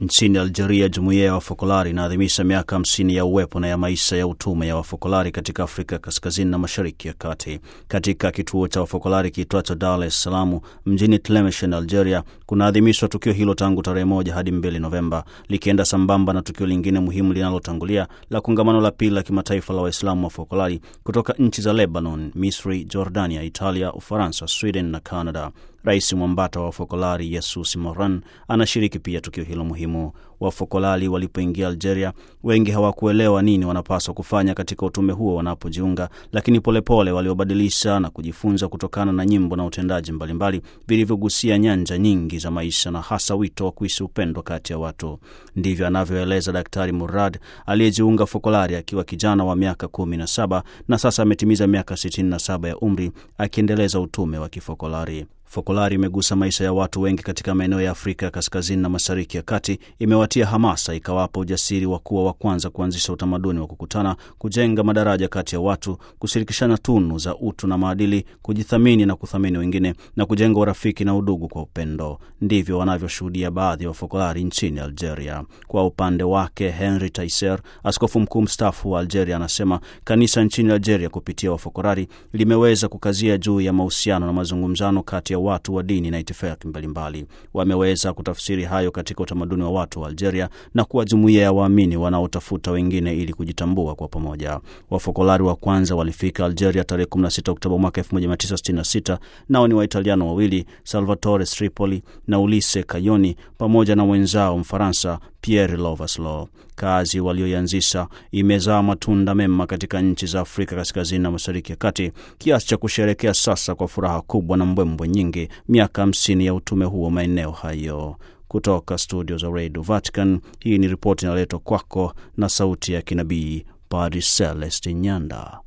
Nchini Algeria, jumuiya ya wafokolari inaadhimisha miaka hamsini ya uwepo na ya maisha ya utume ya wafokolari katika Afrika kaskazini na mashariki ya kati. Katika kituo cha wafokolari kiitwacho Dar es Salaam mjini Tlemcen, Algeria, kunaadhimishwa tukio hilo tangu tarehe moja hadi mbili Novemba, likienda sambamba na tukio lingine muhimu linalotangulia la kongamano la pili la kimataifa la Waislamu wafokolari kutoka nchi za Lebanon, Misri, Jordania, Italia, Ufaransa, Sweden na Canada. Rais mwambata wa wafokolari Yesus Moran anashiriki pia tukio hilo muhimu. Wafokolari walipoingia Algeria, wengi hawakuelewa nini wanapaswa kufanya katika utume huo wanapojiunga, lakini polepole waliobadilisha na kujifunza kutokana na nyimbo na utendaji mbalimbali vilivyogusia nyanja nyingi za maisha na hasa wito wa kuishi upendo kati ya watu. Ndivyo anavyoeleza Daktari Murad aliyejiunga fokolari akiwa kijana wa miaka kumi na saba na sasa ametimiza miaka sitini na saba ya umri akiendeleza utume wa kifokolari. Fokolari imegusa maisha ya watu wengi katika maeneo ya Afrika ya kaskazini na mashariki ya kati, imewatia hamasa, ikawapa ujasiri wa kuwa wa kwanza kuanzisha utamaduni wa kukutana, kujenga madaraja kati ya watu, kushirikishana tunu za utu na maadili, kujithamini na kuthamini wengine, na kujenga urafiki na udugu kwa upendo. Ndivyo wanavyoshuhudia baadhi ya wafokolari nchini Algeria. Kwa upande wake, Henry Taiser, askofu mkuu mstaafu wa Algeria, anasema kanisa nchini Algeria kupitia wafokolari limeweza kukazia juu ya mahusiano na mazungumzano kati ya watu wa dini na itifaki mbalimbali. Wameweza kutafsiri hayo katika utamaduni wa watu wa Algeria na kuwa jumuiya ya waamini wanaotafuta wengine ili kujitambua kwa pamoja. Wafokolari wa kwanza walifika Algeria tarehe 16 Oktoba mwaka 1966, nao ni Waitaliano wawili Salvatore Stripoli na Ulisse Kayoni pamoja na mwenzao Mfaransa Pierre Lovaslo. Kazi walioianzisha imezaa matunda mema katika nchi za Afrika kaskazini na mashariki ya kati, kiasi cha kusherekea sasa kwa furaha kubwa na mbwembwe nyingi miaka hamsini ya utume huo maeneo hayo. Kutoka studio za Radio Vatican, hii ni ripoti inaletwa kwako na sauti ya kinabii Padre Celeste Nyanda.